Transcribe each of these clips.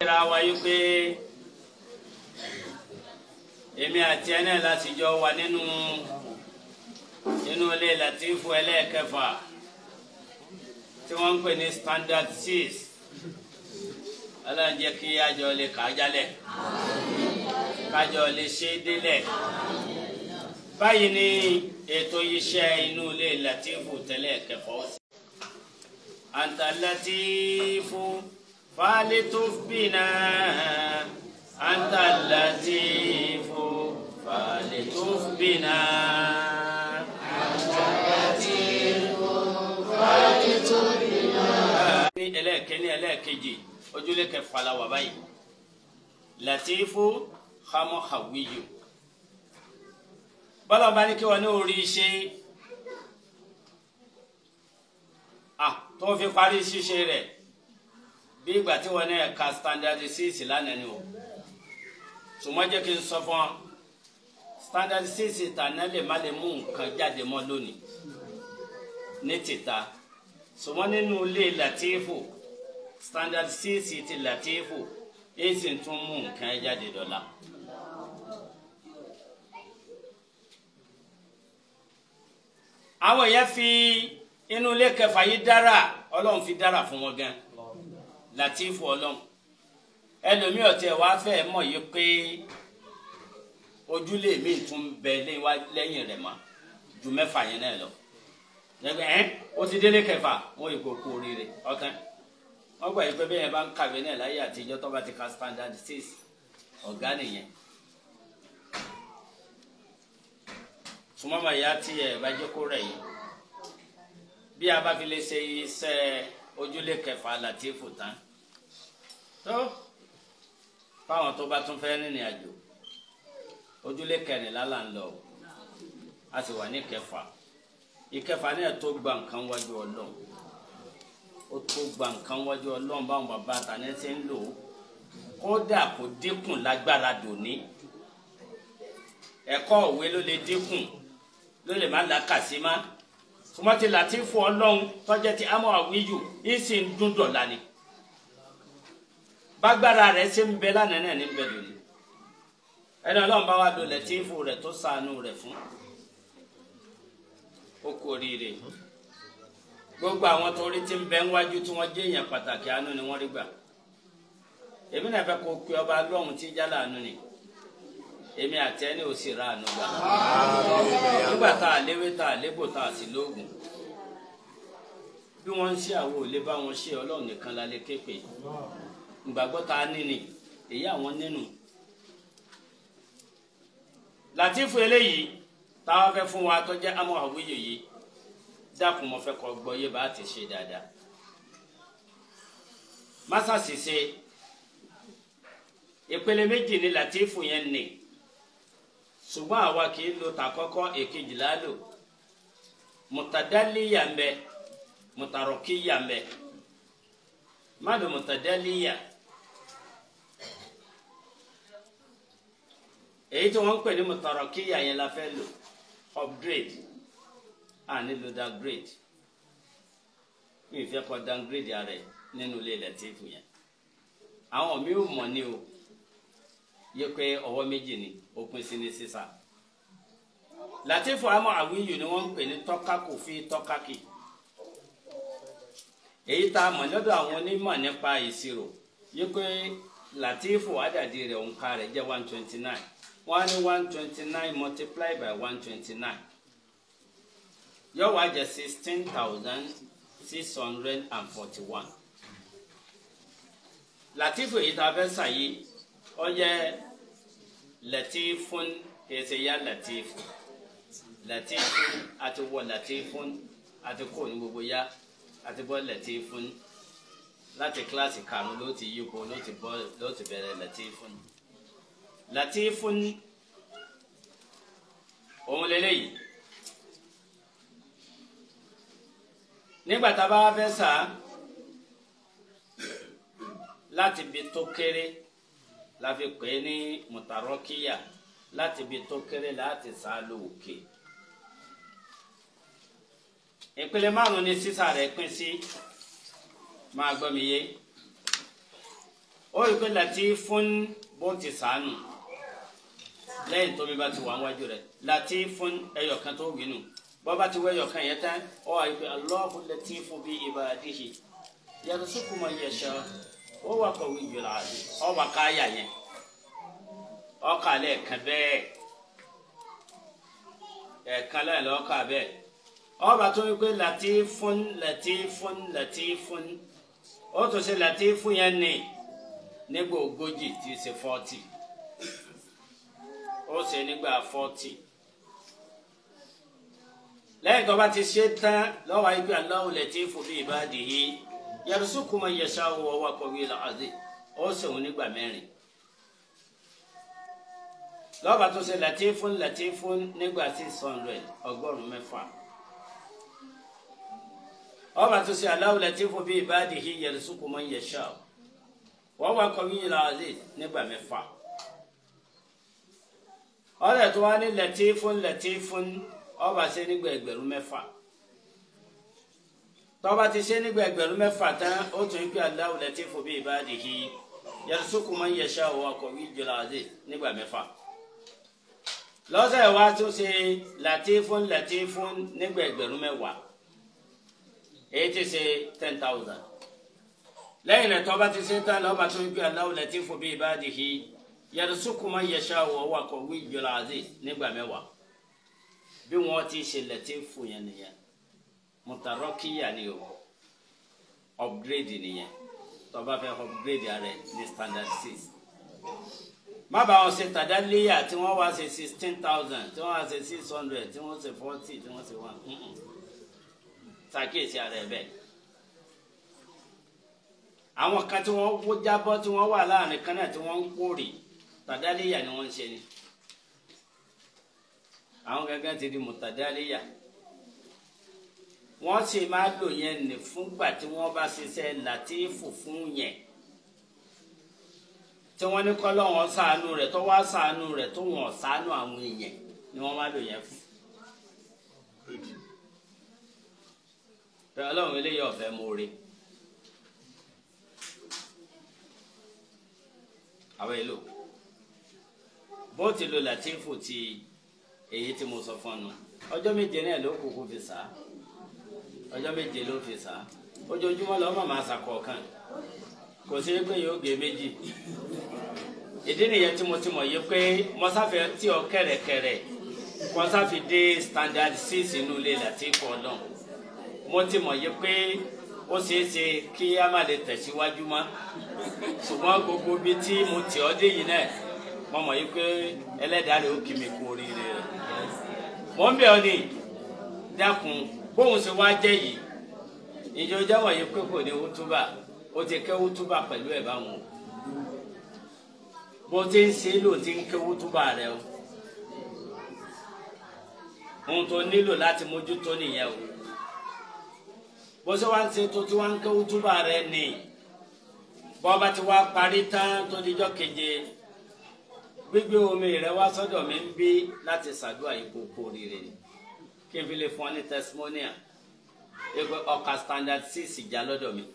kíra wa yí pé èmi àti ẹ náà láti jọ wà nínú nínú ilé Latifu ẹlẹ́ẹ̀kẹfà tí wọ́n ń pè ní standard six ọlọ́run jẹ́ kí àjọ lè kà á jálẹ̀ kájọ lè ṣe é délẹ̀ báyìí ni ètò iṣẹ́ inú ilé Latifu tẹ́lẹ̀ kẹfọ́ sí. anta Latifu falituf bina anta Latifu falituf bina. ní ẹlẹ́ẹ̀kẹ́ni ẹlẹ́ẹ̀kejì ojúlé kẹfà la wà báyìí Latifu hamọ hawiyu bọ́lá bá ní kí wọ́n ní orí ṣe ah tó fi parí ṣíṣe rẹ̀ bí ìgbà tí wọ́n ní ẹ̀ka standard six lánàá ni o ṣùgbọ́n jẹ́ kí n sọ fún ọ standard six tàná lè má lè mú nǹkan jáde mọ́ lónìí ní tìta ṣùgbọ́n nínú ilé Latifu standard six ti Latifu èyí sì tún mú nǹkan jáde dọ́là. àwọn èèyàn fi inú ilé kẹfà yìí dára ọlọ́run fi dára fún wọn gan Latifu ọlọ́run ẹlòmíì ọ̀tẹ̀ wàá fẹ́ mọ̀ yìí pé ojúlé mi tún bẹ lẹ́yìn rẹ̀ mọ́ ju mẹ́fà yẹn náà lọ yẹgbẹ ẹ o ti délé kẹfà wọn yìí kò kú oríire ọkàn wọn gbà yìí pé bẹ́ẹ̀ bá ń kàwé náà láyé àtijọ́ tó bá ti ka standard six ọ̀gá nìyẹn sùmọ́mọ́ ìyá tí ẹ̀ bá jẹ́ kó rẹ̀ yìí bí a bá fi lè ṣe iṣẹ́ ojúlé kẹfà Latifu tán tó fáwọn tó bá tún fẹ́ rìnrìn àjò ojúlé kẹrìnlá là ń lọ a sì wà ní kẹfà ìkẹfà náà tó gba nǹkan wájú Ọlọ́run ó tó gba nǹkan wájú Ọlọ́run báwọn bàbá àtàní ṣe ń lò ó kódà kò dínkù lágbára dòní ẹ̀kọ́ òwe ló lè dínkù ló lè má làkàsí má sùmọ́tì Latifu Ọlọ́run tọ́jẹ́ ti amọ̀ àwíyù yìí sì ń dún dọ̀la ni bágbára rẹ̀ ṣe ń bẹ lánàá náà ní bẹ lónìí ẹni Ọlọ́run bá wà lò Latifu rẹ̀ tó ṣàánú rẹ̀ fún ó kú oríire gbogbo àwọn tó rí tí ń bẹ níwájú tí wọ́n jẹ́ èèyàn pàtàkì àánú ni wọ́n rí gbà èmi náà fẹ́ kó pe ọba lọ́hùn tí jálá àánú ni èmi àti ẹni ò sì ra àánú gbà nígbà tá a léwé tá a lébò tá a sì lóògùn bí wọ́n ń ṣe àwọn òlé bá wọn ṣe ọlọ́run nìkan la lè ké pè ìgbàgbọ́ tá a ní ni èyí àwọn nínú Latifu eléyìí táwọn fẹ́ fún wa tó jẹ́ amọ̀ àwíyè yìí dákun mo fẹ́ kọ́ gbọ́ yé bá ti ṣe dáadáa masasi ṣe ìpele méjì ni Latifu yẹn ní ṣùgbọ́n àwa kì í lo tàkọ́kọ́ èkejì lálò mutadaliya ń bẹ mutarokiya ń bẹ má lo mutadaliya èyí tí wọ́n ń pè ní mutarokiya yẹn la fẹ́ lò upgrade a nílò downgrade mi ì fẹ́ kọ́ downgrade ara ẹ̀ nínú ilé Latifu yẹn àwọn mi ò mọ̀ ní o yẹ pé ọwọ́ méjì ni ó pín sí ní sísà Latifu amọ̀ àwíyù ni wọ́n ń pè ní tọ́kákù fi tọ́kákì èyí tá a mọ̀ lọ́dọ̀ àwọn onímọ̀ nípa ìṣirò yẹ pé Latifu àdàdì rẹ̀ òǹkà rẹ̀ jẹ́ one twenty nine wọ́n á ní one twenty nine multiply by one twenty nine yóò wá jẹ́ sixteen thousand six hundred and forty one Latifu èyí tá a fẹ́ sàyí ó jẹ́ Latifun kèsè ya Latifu Latifun àti wọ Latifun àti kò ní gbogbo ya àti bọ́ Latifun láti kíláàsì karùn ló ti yípo ló ti bọ́ ló ti bẹ̀rẹ̀ Latifun Latifun òun lélẹ́yìí nígbà tá a bá wá fẹ́ sà á láti bi tó kéré la fi pè é ní mùtàrọ́kíyà láti bi tó kéré láti sá lóòkè ìpele márùn ni sísà rẹ̀ pín sí máa gbọ́ mi yé ó rí i pé latifun bó ti sànù lẹ́yìn tómi bá ti wà wájú rẹ̀ latifun ẹyọkan tó wí nù bọ́ bá ti wọ ẹyọkan yẹn tán ó wà pé Allahu latifu bi ibadihi yarzuqu man yasha ó wà qawiyyul aziz ó wà káyà yẹn ó kà lẹ́ẹ̀kan bẹ́ẹ̀ ẹ̀ẹ̀kan lẹ́yìn lọ́ọ́ kà bẹ́ẹ̀ ó bá tó wípé latifun latifun latifun ó tó ṣe latifun yẹn ní nígbà ogójì tí í ṣe fọ́tì ó ṣe nígbà fọ́tì lẹ́yìn tó bá ti ṣe tán lọ́wọ́ ayé pé Allahu latifu bi ibadihi yarzuqu man yasha'u wa huwa qawiyyul aziz ó ṣèwọ́n nígbà mẹ́rin lọ́ba tó ṣe latifun latifun nígbà six hundred ọgọ́rùn-ún mẹ́fà ọba tó ṣe Allahu latifu bi ibadihi yarzuqu man yasha'u wa huwa qawiyyul aziz nígbà mẹ́fà ọ̀rẹ́ tó wá ní latifun latifun ọba ṣe nígbà ẹgbẹ̀rún mẹ́fà tọ́ba ti ṣe nígbà ẹgbẹ̀rún mẹ́fà tán ó tún ń pè Allahu latifu bi ibadihi yarzuqu man yasha'u wa huwa qawiyyul aziz nígbà mẹ́fà lọ́sẹ̀ wa tún ṣe latifun latifun nígbà ẹgbẹ̀rún mẹ́wàá èyí ti ṣe ten thousand lẹ́yìn náà tọ́ba ti ṣe tán lọ́ba tó ń pè Allahu latifu bi ibadihi yarzuqu man yasha'u wa huwa qawiyyul aziz nígbà mẹ́wàá bí wọ́n ti ṣe latifu yẹn nìyẹn mutarakiya ni o upgrade nìyẹn tọ́ba fẹ́ upgrade rẹ̀ ní standard six má bàa wọn ṣe tàdálíyà tí wọ́n wá ṣe sixteen thousand tí wọ́n wá ṣe six hundred tí wọ́n ṣe forty tí wọ́n ṣe one ṣàkíyèsí ara ẹ̀ bẹ́ẹ̀. àwọn kan tí wọ́n wó jábọ́ tí wọ́n wà láàrin kan náà tí wọ́n ń kórè tàdálíyà ni wọ́n ń ṣe ni. àwọn gangan ti di mùtàdálíyà. wọ́n sì máa lò yẹn nì fúngbà tí wọ́n bá ṣiṣẹ́ làtífù fún yẹn tí wọ́n ní kọ́ lọ́wọ́ ṣàánú rẹ̀ tó wá ṣàánú rẹ̀ tó wọ́n ṣàánú àwọn èèyàn ni wọ́n máa lò yẹn fún. pé ọlọ́run eléyìí ọ̀fẹ́ mọ́re. àwọn èlò bó ti lo làtífù ti èyí tí mo sọ fún ọ ọjọ́ méje náà ló kúkú fi sá ọjọ́ méje ló fi sá ojoojúmọ́ lọ́mọ máa ṣàkọ̀ọ̀kan kò sí pé yóò gé méjì ìdí nìyẹn tí mo ti mọ̀ yìí pé mọ́sáfẹ́ tí ọ kẹ̀rẹ̀kẹ̀rẹ̀ mọ́sáfì dé standard six inú ilé Latifu náà mo ti mọ̀ yìí pé ó ṣeé ṣe kí a má lè tẹ̀síwájú mọ́ ṣùgbọ́n gbogbo ibi tí mo tì ọ́ dé yìí náà mo mọ̀ yìí pé ẹlẹ́dàá rẹ̀ ó kì mí kú oríire rẹ̀ mo ń bẹ̀ ọ́ ní dákun bóun ṣe wá jẹ́ yìí ìjọ jáwọ̀ yìí pé kò ní wútúbà ó ti kẹ́ wútúbà pẹ̀lú ẹ̀ báwọn o bó ti ń ṣe lò ti ń kẹ́ wútúbà rẹ o ohun tó nílò láti mójútó nìyẹn o bó ṣe wá ń ṣe tó ti wá ń kẹ́ wútúbà rẹ ni bọ́ bá ti wá parí tán tó dijọ́ keje gbígbé omi rẹ wá sọ́dọ̀ mi ń bí láti ṣàdúrà yìí kó kó rire ni kí n fi lè fún ọ ní testimonial ẹgbẹ́ ọkà standard six ìjà lọ́dọ̀ mi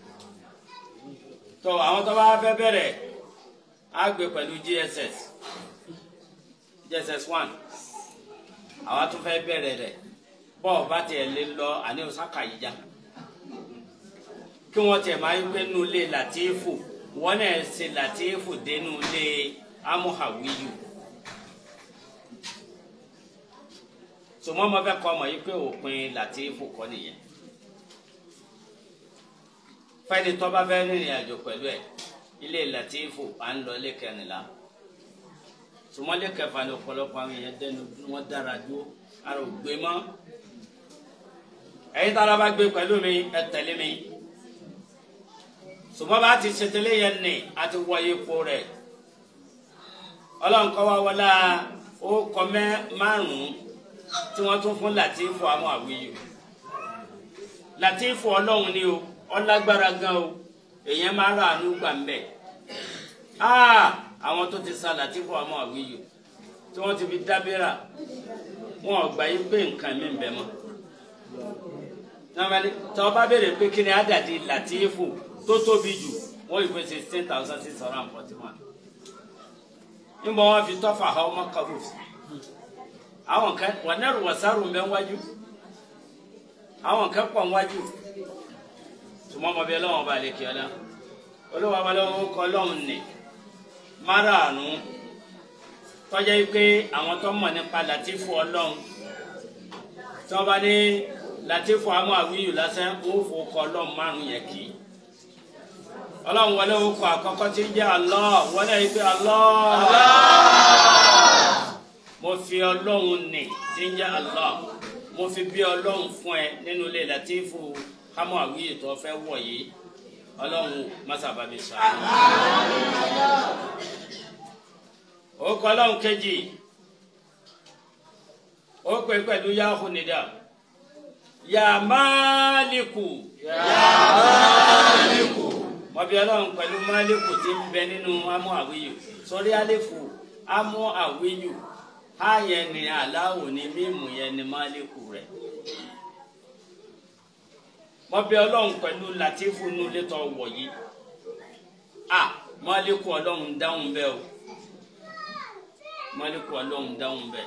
tó àwọn tó bá fẹ́ bẹ̀rẹ̀ á gbé pẹ̀lú gss gss one àwa tó fẹ́ bẹ̀rẹ̀ rẹ̀ bọ́ọ̀ bá tiẹ̀ lé lọ àní osaka yìí já kí wọ́n tiẹ̀ máa ń gbé nínú ilé Latifu wọ́n náà ṣe Latifu dénú ilé amuhawiyu sọmọ ma fẹ́ kọ́ ọmọ yìí pé òpin Latifu kọ́ nìyẹn fẹ́ni tó bá fẹ́ rìnrìn àjò pẹ̀lú ẹ̀ ilé Latifu à ń lọ ilé kẹrìnlá sọmọlé kẹfà ní ọ̀pọ̀lọpọ̀ àwọn èèyàn dẹnu wọn dára dúró ara ò gbé mọ́ ẹ̀yin tára bá gbé pẹ̀lú mi ẹ tẹ̀lé mi sọmọ bá ti ṣètìlẹ yẹn ní àti wọ ipò rẹ̀ ọlọ́nkọ́ wa wọlá ó kọ́ mẹ́ márùn-ún tí wọ́n tún fún Latifu àwọn àwíyù Latifu ọlọ́run ni o ọlágbára gan o èèyàn máa rà ánú gbà ń bẹ̀ àwọn tó ti sa Latifu àwọn àwíyù tí wọ́n ti fi dábẹ́rà wọn ò gbà yí pé nǹkan mi ń bẹ mọ́ tọ́ bá béèrè pé kí ni àdàdì Latifu tó tóbi jù wọ́n yìí pé sixteen thousand six hundred and forty one níbo wọn fi tọ́fà ha ọmọ kàwé sí àwọn kan wọn náà wọ sáró mbẹ wájú àwọn kan pọ̀ wájú tùmọ̀ ọmọ bíi ọlọ́wọ́n bá lè kí ọ náà olówó abalọ́wọ́ kọ́ lọ́hùn ní márààrún tọ́jà yìí pé àwọn tó mọ̀ nípa làtífù ọlọ́hun tí wọ́n bá ní làtífù àmọ́ àwíyù lásán ó fò kọ́ ọlọ́hun márùn yẹn kì í ọlọ́run wọlé orúkọ àkọ́kọ́ tí ń jẹ́ Allah wọlé yìí pé Allah mo fi ọlọ́run nì tí ń jẹ́ Allah mo fi bí ọlọ́run fún ẹ nínú ilé làtífù àmọ́ àwíyù tó fẹ́ wọ̀ yìí ọlọ́run masaba mi sọ ó kọ ọlọ́run kejì ó pè pẹ̀lú yahu nida ya máàlìkù ya máàlìkù mọ̀bí ọlọ́run pẹ̀lú máàlìkù tí ń bẹ nínú amú àwíyù sórí àléfù amú àwíyù áyẹn ni aláwò ni mímú yẹn ni máàlìkù rẹ̀ wọ́n bẹ ọlọ́run pẹ̀lú latifu inú létọ́ wọ̀ yìí a mọ́lẹ́kù ọlọ́run dáhùn bẹ́ẹ̀ o mọ́lẹ́kù ọlọ́run dáhùn bẹ́ẹ̀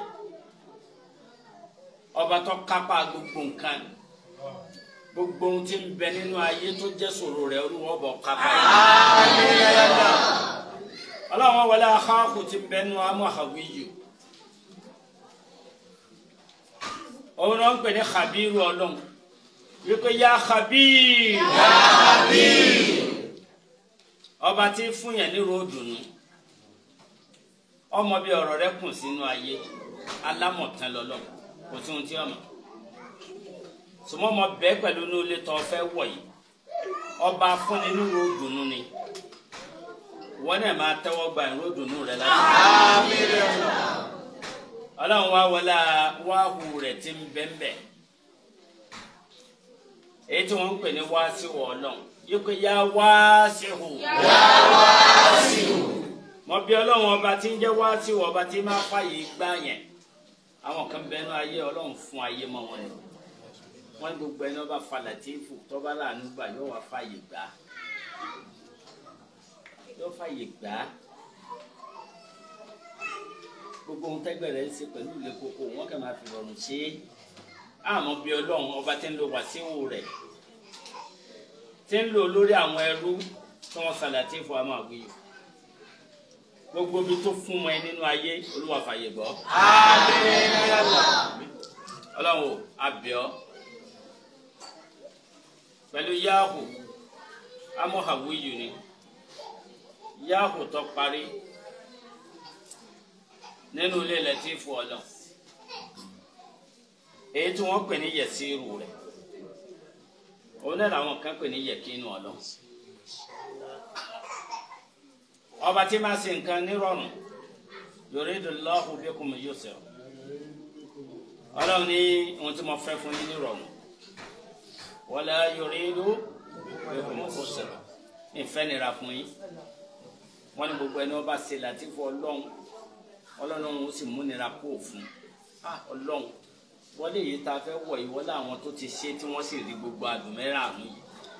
ọba tó kápá gbogbo nǹkan gbogbo ohun tí ń bẹ nínú ayé tó jẹ́ sòrò rẹ̀ olúwọ́ bọ̀ kápá yìí ọlọ́run wọlé akáàkù tí ń bẹ nínú amú àwí yìí òun náà ń pè ní khabiru ọlọ́run wípé ya khabir ya khabir ọba tí fún yẹn ní ròdùnú ọmọ bíi ọ̀rọ̀ rẹ̀ kùn sínú ayé alámọ̀tán lọ́lọ́ kò tí ohun tí ọmọ sọmọ ọmọ bẹ́ẹ̀ pẹ̀lú ní olè tó fẹ́ wọ̀ yìí ọba fúnni ní ròdùnú ni wọn náà máa tẹ́wọ́ gba ìròdùnú rẹ̀ láti ọlọ́run wá wọlé wáhù rẹ̀ tí ń bẹ́ẹ̀ bẹ́ẹ̀ èyí tí wọ́n ń pè ní wáṣíwò ọlọ́run yìí pé yá wáṣíwò. yá wáṣíwò. mo bí ọlọ́run ọba tí ń jẹ́ wáṣíwò ọba tí máa fàyè gbá yẹn àwọn kan bẹnu ayé ọlọ́run fún ayé mọ́ wọn ni wọ́n ní gbogbo ẹni ọba falàtífù tọ́ba láàánú gbà yóò wá fàyè gbá yóò fàyè gbá gbogbo ohun tẹ́gbẹ̀rẹ̀ ń ṣe pẹ̀lú ilé koko wọ́n kàn máa fi rọrùn ṣe é àmọ́ bí ọlọ́run ọba tí ń lo wàsíwò rẹ̀ tí ń lò lórí àwọn ẹrú tí wọ́n sàlàtì fún àmọ́ àgbéyò gbogbo ibi tó fún mọ́ ẹ nínú ayé olúwa fàyè gbọ́. ọlọ́run ò abẹ́ọ́ pẹ̀lú yáàhù àmọ́ àwíyù ni yáàhù tó parí nínú ilé lẹ́tífù ọlọ́run èyí tí wọ́n pè ní yẹ̀síìrù rẹ̀ òun náà làwọn kan pè ní yẹ̀kínú ọlọ́run ọba tí máa ṣe nǹkan nírọ̀rùn yuridullahu bikumul yusra ọlọ́run ní ohun tí mo fẹ́ fún yín nírọ̀rùn wala yuridu bikumul usra ìfẹ́ nira fún yín wọ́n ní gbogbo ẹni wọ́n bá ṣe làtífù ọlọ́run ọlọ́run ó sì múnira kó òfun ọlọ́run wọlé yìí tá a fẹ́ wọ̀ yìí wọlé àwọn tó ti ṣe tí wọ́n sì rí gbogbo àdùn mẹ́rààrún yìí.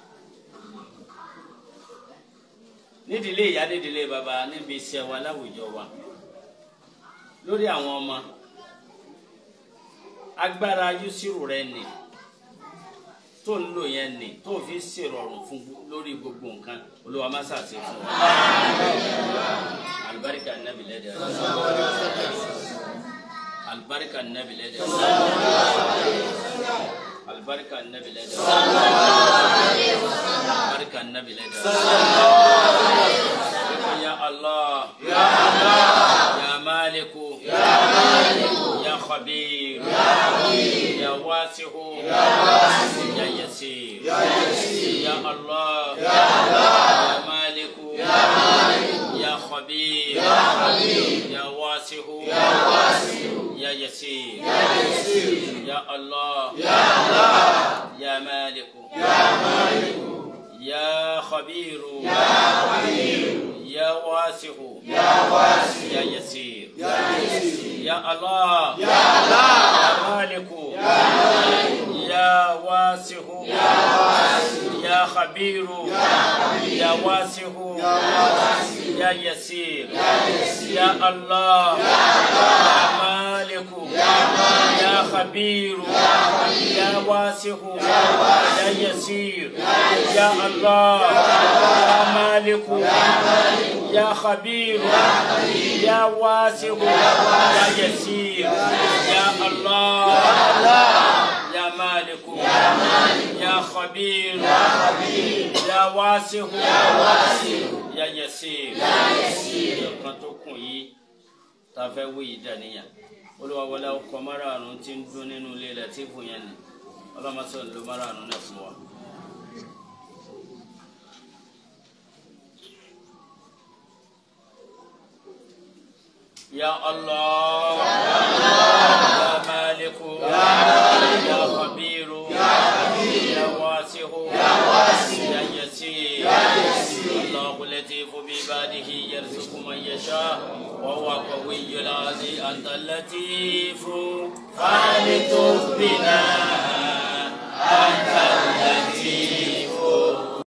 nídìílé ìyá nídìílé bàbá níbi iṣẹ́ wa láwùjọ wa lórí àwọn ọmọ agbára yusiru rẹ nì tó ń lò yẹn nì tó fi ṣèrọ̀rùn fún lórí gbogbo nǹkan olúwa má ṣàṣe fún wa alibarika nabi lẹ́dẹ̀ alibarika nabi lẹ́dẹ̀ alibarika nabi lẹ́dẹ̀ alibarika nabi lẹ́dẹ̀ ya allah ya allah ya maliku ya maliku ya khabir ya khabir ya wasihu ya wasihu ya yasir ya yasir ya allah ya allah ya maliku ya maliku ya khabir ya khabir ya wasihu ya wasihu ya yasir ya yasir ya allah ya allah ya maliku ya maliku ya khabir ya khabir يا واسع يا واسع يا يسير يا يسير يا الله يا الله يا مالك يا مالك يا واسع يا واسع يا خبير يا واسع يا يسير يا الله يا مالك يا خبير يا واسع يا يسير يا الله يا مالك يا خبير يا واسع يا يسير يا الله يا مالك يا خبير يا واسع يا يسير kan tó kùn yìí tá a fẹ́ wí yìí dàníyàn olúwa wọlé ọkọ̀ márààrún tí ń dún nínú ilé rẹ̀ tí fún yẹn ni ọlọ́mọsọ ló márààrún náà fún wa. يا الله يا مالك يا خبير يا واسع يا يسير الله لطيف بعباده يرزق من يشاء وهو قوي العزيز أنت اللطيف فلتف بنا